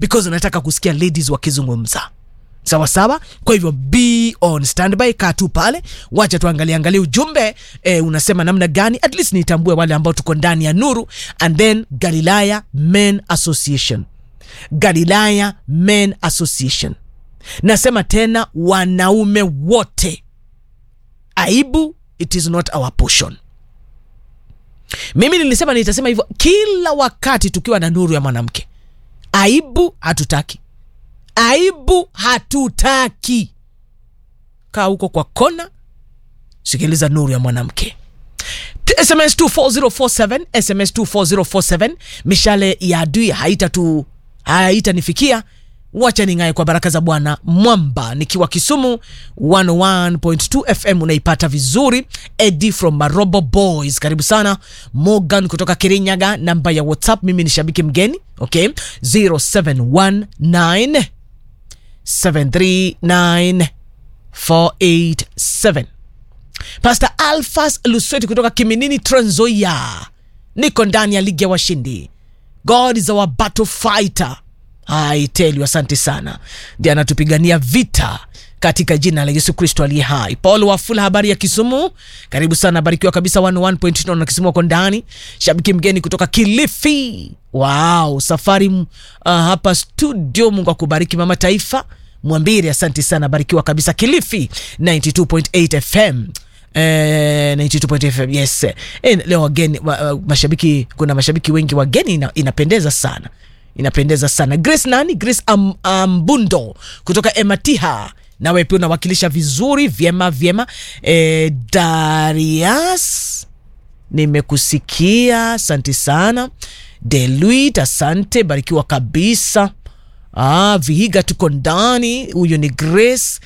because nataka kusikia ladies wakizungumza sawa sawa kwa hivyo be on standby kaa tu pale wacha tuangalie angalie ujumbe eh, unasema namna gani at least nitambue wale ambao tuko ndani ya nuru and then galilaya men association galilaya men association nasema tena wanaume wote aibu it is not our portion mimi nilisema nitasema hivyo kila wakati tukiwa na nuru ya mwanamke aibu hatutaki aibu hatutaki kaa huko kwa kona sikiliza nuru ya mwanamke T- sms 24047 sms 24047 mishale ya adui haitatu haitanifikia wacha ning'aye kwa baraka za bwana mwamba nikiwa kisumu 101.2 fm unaipata vizuri edi from marobo boys karibu sana morgan kutoka kirinyaga namba ya whatsapp mimi ni shabiki mgeni okay 0719 739 487 Pastor Alphas Lusweti kutoka Kiminini, Trans Nzoia. Niko ndani ya ligi ya washindi. God is our battle fighter. I tell you, asante sana, ndiye anatupigania vita katika jina la Yesu Kristo aliye hai. Paul Wafula, habari ya Kisumu, karibu sana, barikiwa kabisa. 101.9 na Kisumu wako ndani. Shabiki mgeni kutoka Kilifi, wow, safari uh, hapa studio. Mungu akubariki mama taifa. Mwambiri, asante sana, barikiwa kabisa. Kilifi 92.8 FM Eh, 92.8 FM yes. Eh, leo wageni wa, uh, mashabiki kuna mashabiki wengi wageni ina, inapendeza sana inapendeza sana Grace nani Grace Am, Ambundo kutoka Ematiha nawe pia unawakilisha vizuri vyema vyema eh, Darius nimekusikia asante sana Deluit asante barikiwa kabisa ah, Vihiga tuko ndani huyo ni Grace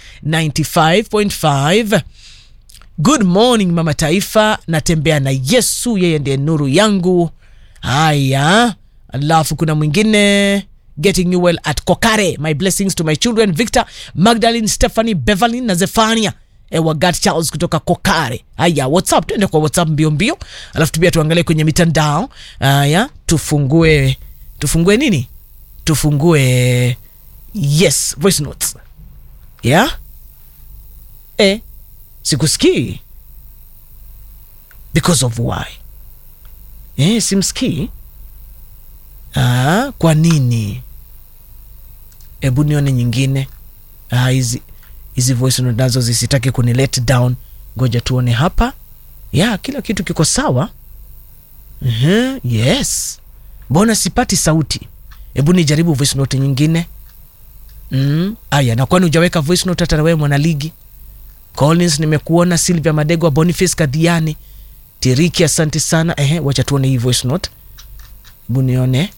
95.5 Good morning mama taifa, natembea na Yesu, yeye ndiye nuru yangu. Haya, alafu kuna mwingine getting you well at Kokare. My blessings to my children Victor, Magdalene, Stephanie, Beverly na Zefania Ewagat Charles kutoka Kokare. Haya, WhatsApp, tuende kwa WhatsApp mbio mbio, alafu pia tuangalie kwenye mitandao. Haya, tufungue tufungue nini? Tufungue yes, voice notes. Yeah? Eh, sikusikii because of why eh, simsikii ah, kwa nini hebu nione nyingine Ah, hizi hizi voice note nazo zisitaki kuni let down ngoja tuone hapa ya kila kitu kiko sawa uh-huh, yes mbona sipati sauti hebu nijaribu voice note nyingine mm. aya na kwani hujaweka voice note hata na wewe mwanaligi Collins nimekuona, Sylvia Madegwa, Boniface Kadiani, Tiriki, asante sana. Ehe, wacha tuone hii voice note, hebu nione.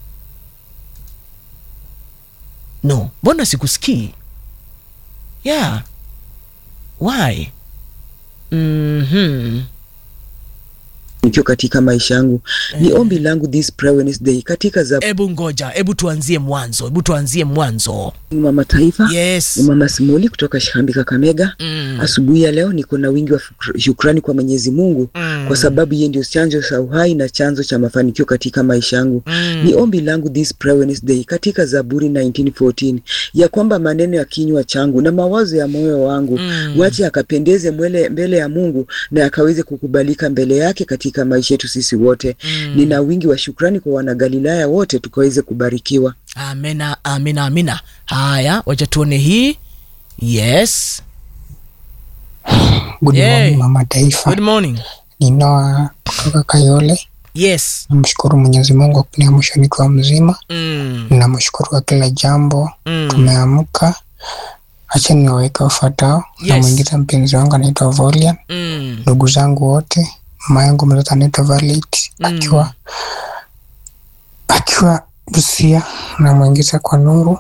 No, mbona sikusikii? Yeah, why? Mhm. nikiwa katika maisha yangu ni ombi langu this prayer Wednesday katika za Hebu ngoja, hebu tuanzie mwanzo, hebu tuanzie mwanzo. mama taifa Yes. ni mama Simoli kutoka Shihambi Kakamega. Mm. Asubuhi ya leo niko na wingi wa shukr- shukrani kwa Mwenyezi Mungu Mm. kwa sababu yeye ndio chanzo cha uhai na chanzo cha mafanikio katika maisha yangu. Mm. Ni ombi langu this prayer Wednesday katika Zaburi 1914 ya kwamba maneno ya kinywa changu na mawazo ya moyo wangu Mm. wache akapendeze mwele, mbele ya Mungu na akaweze kukubalika mbele yake katika maisha yetu sisi wote. Mm. Nina wingi wa shukrani kwa wanagalilaya wote tukaweze kubarikiwa. Amina, amina, amina. Haya, wacha tuone hii. Yes. Good Yay. morning mama taifa, Good morning. ni Noah kutoka Kayole. Yes. Namshukuru Mwenyezi Mungu kwa kuniamsha nikiwa mzima. Mm. Namshukuru kwa kila jambo, Mm. tumeamka. Acha niwaweke wafuatao. Yes. Namwingiza mpenzi wangu anaitwa Volian, Mm. ndugu zangu wote, mama yangu mtoto anaitwa Valet Mm. akiwa akiwa Busia. Namwingiza kwa Nuru,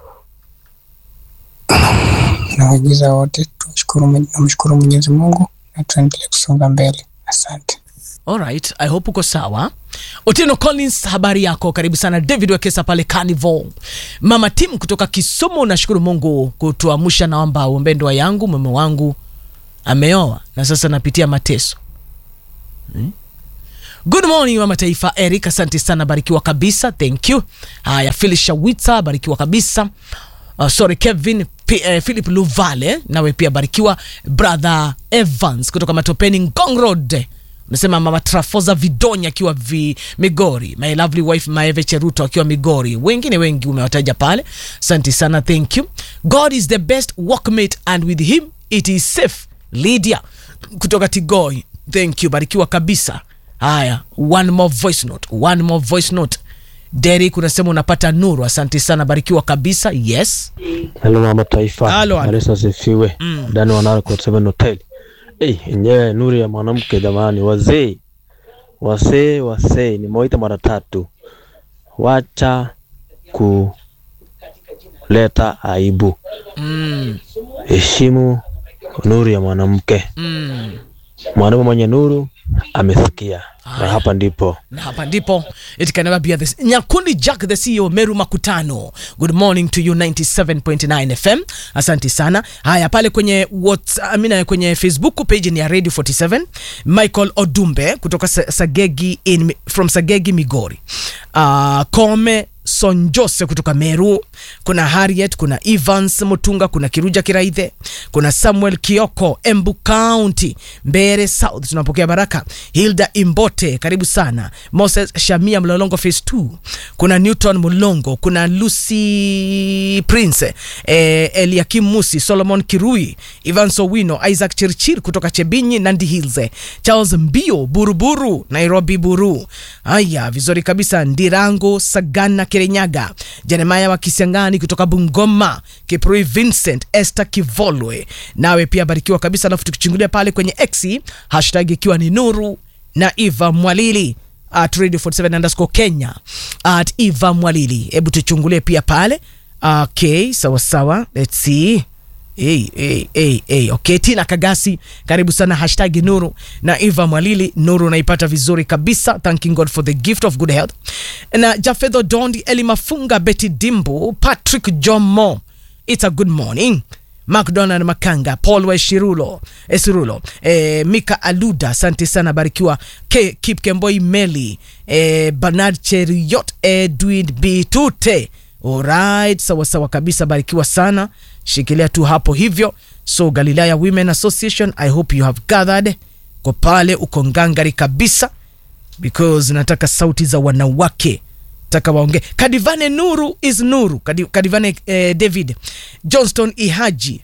namwingiza wote. Tumshukuru, Mwenye- namshukuru Mwenyezi Mungu na tuendelee kusonga mbele. Asante. Alright, I hope uko sawa. Otieno Collins, habari yako? Karibu sana. David Wekesa pale Carnival. Mama Tim kutoka Kisumu, nashukuru Mungu kutuamsha. Naomba uombee ndoa yangu, mume wangu ameoa na sasa napitia mateso hmm? Good morning mama taifa Eric, asante sana, barikiwa kabisa, thank you. Haya, Phil Shawitsa, barikiwa kabisa. Uh, sorry Kevin P, eh, Philip Luvale, nawe pia barikiwa. Brother Evans kutoka Matopeni Ngong Road unasema mama Trafoza Vidonya akiwa vi Migori, my lovely wife Maeve Cheruto akiwa Migori, wengine wengi umewataja pale, asante sana, thank you. God is the best workmate and with him it is safe. Lydia kutoka Tigoi, thank you, barikiwa kabisa. Haya, one more voice note, one more voice note. Derek unasema unapata nuru, asante sana, barikiwa kabisa. Yes, Hello mama taifa. Halo, halo. Yesu asifiwe. Mm. Ndani wa Narco 7 Hotel. Eh, yenyewe nuru ya mwanamke jamani, wazee. Wasee, wasee, nimewaita mara tatu. Wacha kuleta aibu. mm, Heshimu nuru ya mwanamke. mm. Mwanaume mwenye nuru amesikia. Na hapa ndipo na hapa ndipo it can never be this nyakundi jack the ceo meru makutano good morning to you 97.9 fm asante sana haya pale kwenye what, amina kwenye facebook page ni ya radio 47 michael odumbe kutoka Sa- sagegi in, from sagegi migori uh, kome sonjose kutoka meru kuna harriet kuna evans mutunga kuna kiruja kiraithe kuna samuel kioko embu county mbere south tunapokea baraka hilda imbote karibu sana moses shamia mlolongo phase 2 kuna newton mulongo kuna lucy prince eh, eliakim musi solomon kirui ivan sowino isaac chirchir kutoka chebinyi nandi hills charles mbio buruburu nairobi buru haya vizuri kabisa ndirango sagana kirenyaga jeremaya wa kisiangani kutoka bungoma kiprui vincent esther kivolwe nawe pia barikiwa kabisa alafu tukichungulia pale kwenye x hashtag ikiwa ni nuru na eva mwalili at radio 47 underscore kenya at eva mwalili hebu tuchungulie pia pale okay sawa sawa let's see Hey, hey, hey, hey. Okay, Tina Kagasi, karibu sana hashtag Nuru na Eva Mwalili. Nuru naipata vizuri kabisa, thanking God for the gift of good health. Na Jafedho Dondi, Eli Mafunga, Betty Dimbu, Patrick Jomo, it's a good morning. McDonald Makanga, Paul Weshirulo, Esirulo, eh, Mika Aluda, asante sana, barikiwa. K, Kip Kemboi Meli, eh, Bernard Cheriot, Edwin Bitute. Alright, sawa sawa kabisa, barikiwa sana, shikilia tu hapo hivyo. So Galilaya Women Association, I hope you have gathered kwa pale, uko ngangari kabisa because nataka sauti za wanawake taka waongee. Kadivane Nuru is Nuru. Kadi- Kadivane eh, David Johnston Ihaji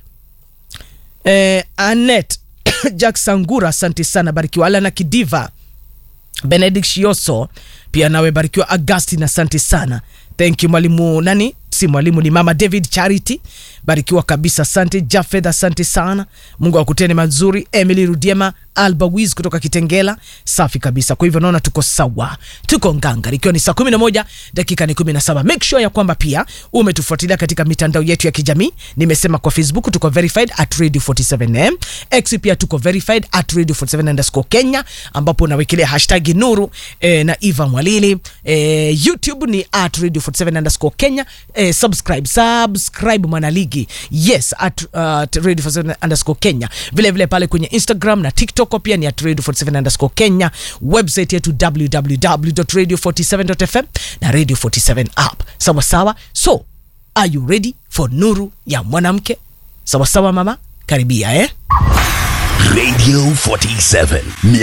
eh, Anet Jack Sangura, asante sana, barikiwa. Alana Kidiva Benedict Shioso pia nawe barikiwa. Augustin, asante sana, thank you mwalimu nani si mwalimu ni mama David Charity, barikiwa kabisa, asante Jafeth, asante sana, Mungu akutene mazuri. Emily Rudiema Alba Wiz kutoka Kitengela, safi kabisa. Kwa hivyo naona tuko sawa, tuko nganga, ikiwa ni saa 11 dakika ni 17. Make sure ya kwamba pia umetufuatilia katika mitandao yetu ya kijamii. Nimesema kwa Facebook tuko verified at radio 47m, X pia tuko verified at radio 47 underscore Kenya, ambapo unawekelea hashtag Nuru eh, na Eva Mwalili eh, YouTube ni at radio 47 underscore Kenya eh, subscribe subscribe mwanaligi yes at, uh, at radio 47 underscore Kenya. Vile vile pale kwenye Instagram na TikTok pia ni at radio 47 underscore Kenya. Website yetu www.radio47.fm na radio 47 app. Sawa sawa. So are you ready for nuru ya mwanamke? Sawa sawa mama, karibia eh? Radio 47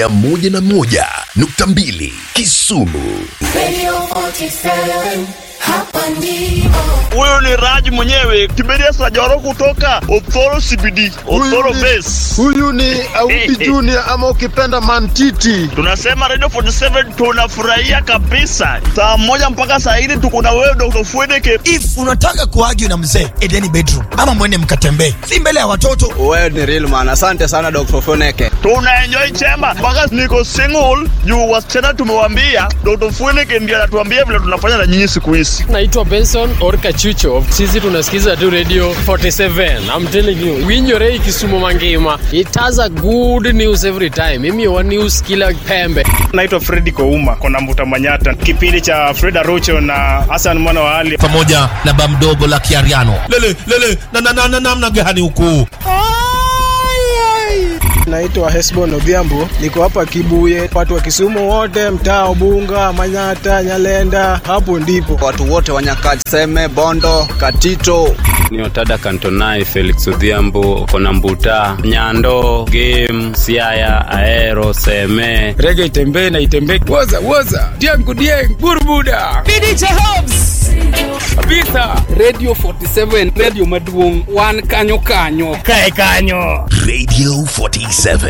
101.2 Kisumu. Radio 47, hapa ndipo. Huyu ni Raj mwenyewe Kiberia Sajoro kutoka Othoro CBD, Othoro Base. Huyu ni Auti Junior ama ukipenda Mantiti. Tunasema Radio 47 tunafurahia kabisa. Saa moja mpaka saa hili tuko na wewe Dr. Fwedeke. if unataka kuagi na mzee edeni bedroom ama mwende mkatembee si mbele ya watoto Wewe ni real man. Asante sana Dr. Foneke. Tuna enjoy chemba mpaka niko single juu wasichana tumewambia Dr. Fwedeke ndiye anatuambia vile tunafanya na nyinyi siku hizi. naitwa benson orka chucho sisi tunasikiza tu radio 47 i'm telling you winyorei kisumu mangima it has a good news every time mimi wa news kila pembe Naitwa Fredi Kouma kona Mbuta Manyata, kipindi cha Freda Rocho na Hassan mwana wa Ali. Pamoja na bamdogo la Kiariano. Lele lele na na na na namna gani huku? naitwa Hesbon Odhiambo, niko hapa Kibuye. Watu wa Kisumu wote, mtaa Ubunga, Manyata, Nyalenda, hapo ndipo watu wote wa Nyakaseme, Bondo, Katito. ni Otada Kantonai, Felix Odhiambo, Kona Mbuta, Nyando, Game, Siaya, Aero, Seme. rege itembee na itembee, woza woza, diangu dieng, burbuda DJ Hobbs. kabisa. Radio 47, radio maduong', wan kanyo kanyo. Kae kanyo. Radio 47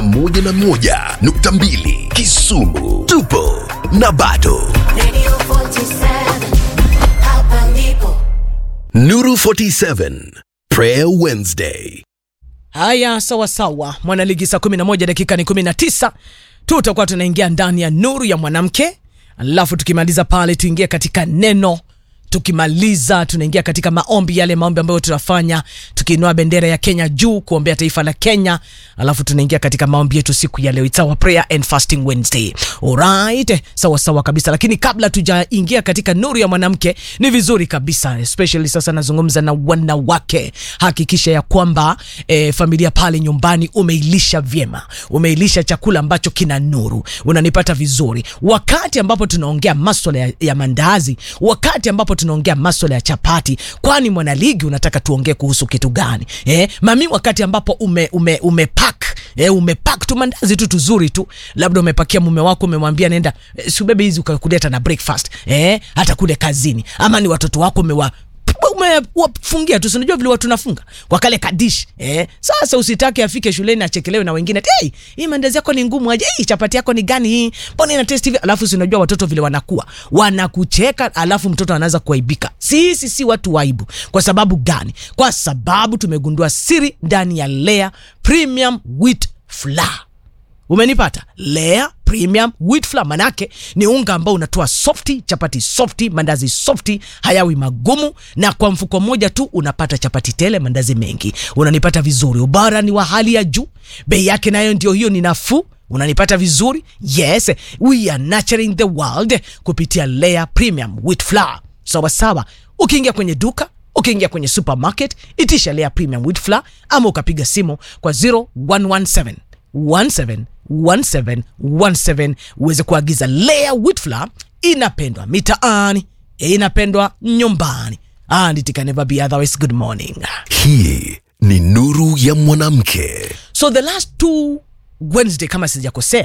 101.2 Kisumu. Tupo na bado. Radio 47, hapa ndipo. Nuru 47 Prayer Wednesday. Haya, sawa sawa, mwanaligi saa 11 dakika ni 19, tutakuwa tunaingia ndani ya nuru ya mwanamke, alafu tukimaliza pale tuingie katika neno tukimaliza tunaingia katika maombi yale maombi ambayo tunafanya tukiinua bendera ya kenya juu kuombea taifa la kenya alafu tunaingia katika maombi yetu siku ya leo It's our prayer and fasting wednesday alright sawa sawa kabisa lakini kabla tujaingia katika nuru ya mwanamke ni vizuri kabisa especially sasa nazungumza na wanawake hakikisha ya kwamba eh, familia pale nyumbani umeilisha vyema umeilisha chakula ambacho kina nuru unanipata vizuri wakati ambapo tunaongea maswala ya, ya mandazi wakati ambapo tunaongea maswala ya chapati kwani mwanaligi unataka tuongee kuhusu kitu gani eh, mami wakati ambapo ume, ume, umepak eh, umepak tu mandazi tu tuzuri tu labda umepakia mume wako umemwambia nenda eh, siubebe hizi ukakuleta na breakfast eh, hata kule kazini ama ni watoto wako umewa umewafungia tu sinajua vile watu nafunga kwa kale kadish eh. Sasa usitake afike shuleni achekelewe na wengine hey, hii mandazi yako ni ngumu aje, hii chapati yako ni gani hii, mbona ina taste hivi? Alafu sinajua watoto vile wanakuwa wanakucheka, alafu mtoto anaanza kuaibika. Sisi si watu waibu. Kwa sababu gani? Kwa sababu tumegundua siri ndani ya Lea Premium Wheat Flour umenipata lea premium wheat flour manake ni unga ambao unatoa softi chapati softi mandazi softi hayawi magumu na kwa mfuko mmoja tu unapata chapati tele mandazi mengi unanipata vizuri ubara ni wa hali ya juu bei yake nayo ndio hiyo ni nafuu unanipata vizuri yes we are nurturing the world kupitia lea premium wheat flour sawa sawa ukiingia kwenye duka ukiingia kwenye supermarket itisha lea premium wheat flour ama ukapiga simu kwa 0117 171717 uweze kuagiza Lea wheat flour. Inapendwa mitaani, inapendwa nyumbani, and it can never be otherwise. Good morning. Hii ni nuru ya mwanamke. So the last two Wednesday, kama sijakosea,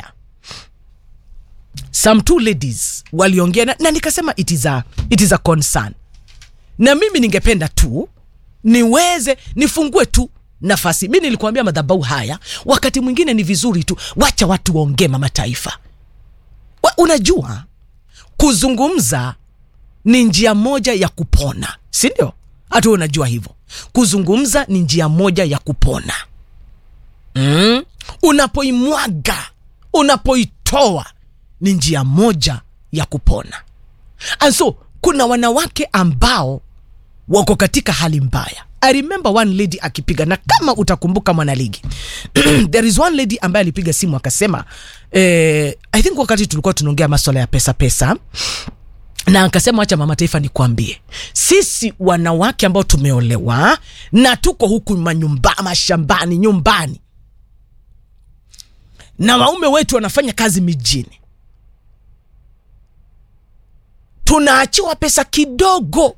some two ladies waliongea na, na nikasema it is a, it is a concern, na mimi ningependa tu niweze nifungue tu nafasi mi nilikuambia madhabau haya wakati mwingine ni vizuri tu wacha watu waongee mama taifa Wa, unajua kuzungumza ni njia moja ya kupona si ndio hata wewe unajua hivyo kuzungumza ni njia moja ya kupona mm? unapoimwaga unapoitoa ni njia moja ya kupona and so kuna wanawake ambao wako katika hali mbaya i remember one lady akipiga na kama utakumbuka mwanaligi there is one lady ambaye alipiga simu akasema eh, i think wakati tulikuwa tunaongea maswala ya pesa pesa na akasema wacha mama taifa nikwambie sisi wanawake ambao tumeolewa na tuko huku manyumba, mashambani nyumbani na waume wetu wanafanya kazi mijini tunaachiwa pesa kidogo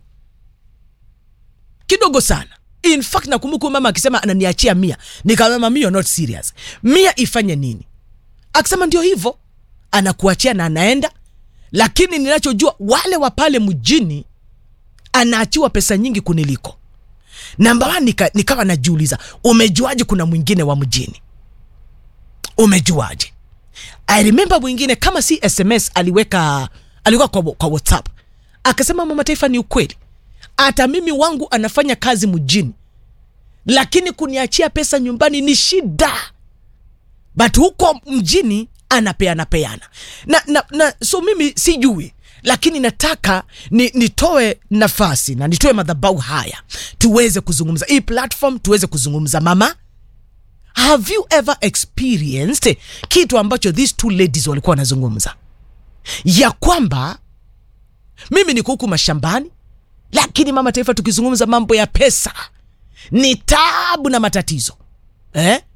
kidogo sana in fact nakumbuka huyu mama akisema ananiachia mia nikamama mia not serious mia ifanye nini akisema ndio hivyo anakuachia na anaenda lakini ninachojua wale wa pale mjini anaachiwa pesa nyingi kuniliko namba one nika, nikawa najiuliza umejuaje kuna mwingine wa mjini umejuaje i remember mwingine kama si sms aliweka aliweka kwa, kwa whatsapp akasema mama taifa ni ukweli hata mimi wangu anafanya kazi mjini lakini kuniachia pesa nyumbani ni shida but huko mjini anapeana peana na, na, na so mimi sijui lakini nataka ni, nitoe nafasi na nitoe madhabau haya tuweze kuzungumza hii platform tuweze kuzungumza mama have you ever experienced kitu ambacho these two ladies walikuwa wanazungumza ya kwamba mimi niko huku mashambani lakini mama taifa tukizungumza mambo ya pesa ni tabu na matatizo eh?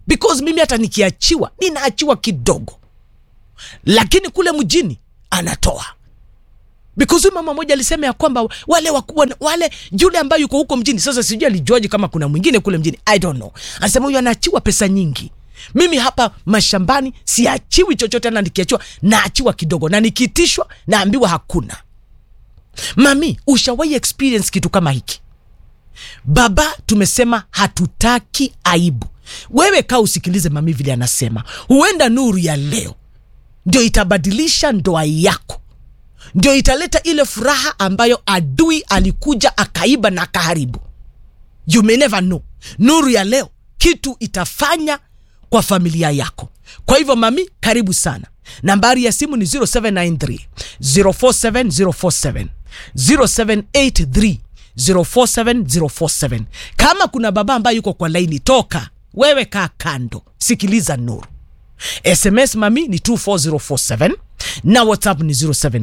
because mimi hata nikiachiwa ninaachiwa kidogo lakini kule mjini anatoa because huyu mama moja alisema ya kwamba wale wakubwa wale yule ambaye yuko huko mjini sasa sijui alijuaje kama kuna mwingine kule mjini i don't know anasema huyu anaachiwa pesa nyingi mimi hapa mashambani siachiwi chochote na nikiachiwa naachiwa kidogo na nikiitishwa naambiwa hakuna mami ushawahi experience kitu kama hiki baba tumesema hatutaki aibu wewe kaa usikilize mami vile anasema huenda nuru ya leo ndio itabadilisha ndoa yako ndio italeta ile furaha ambayo adui alikuja akaiba na akaharibu you may never know nuru ya leo kitu itafanya kwa familia yako kwa hivyo mami karibu sana nambari ya simu ni 0793 047047 0783 047047 kama kuna baba ambaye yuko kwa laini toka wewe kaa kando sikiliza nuru sms mami ni 24047 na whatsapp ni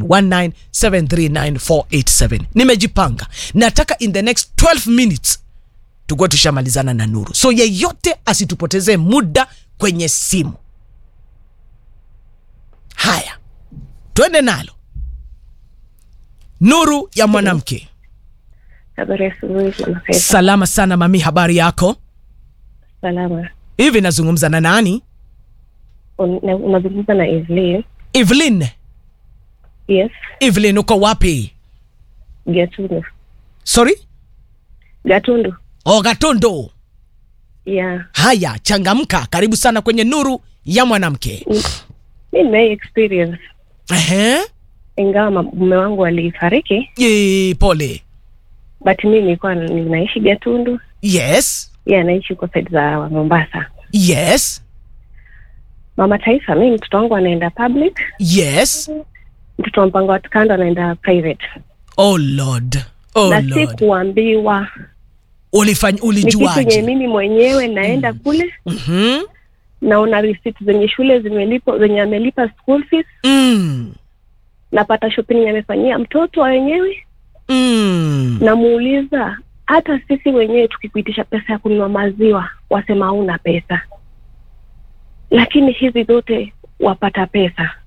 0719739487 nimejipanga nataka in the next 12 minutes tukuwa tushamalizana na nuru so yeyote asitupotezee muda kwenye simu haya twende nalo nuru ya mwanamke Habari ya asubuhi Mama Faith. salama sana mami habari yako Salama. hivi nazungumza na nani Un- na- Unazungumza na Evelyn. evelyn Yes, evelyn uko wapi Gatundu. sorry Gatundu. o gatondo Yeah. haya changamka karibu sana kwenye nuru ya mwanamke Mi nimei experience Ehe. ingawa ma- mume wangu alifariki, Ye, pole but mi nilikuwa ninaishi Gatundu, yes yeye anaishi huko side za Mombasa. yes Mama Taifa, mi mtoto wangu anaenda public, yes mtoto wa mpango wa kando anaenda private, oh lord oh na lord sikuambiwa. ulifanya Ni kitu yenye ulijuaje mimi mwenyewe naenda kule Mhm. naona receipt zenye shule zimelipo zenye amelipa school fees mm. napata shopping yenye amefanyia mtoto wa wenyewe mm. namuuliza hata sisi wenyewe tukikuitisha pesa ya kununua maziwa wasema hauna pesa lakini hizi zote wapata pesa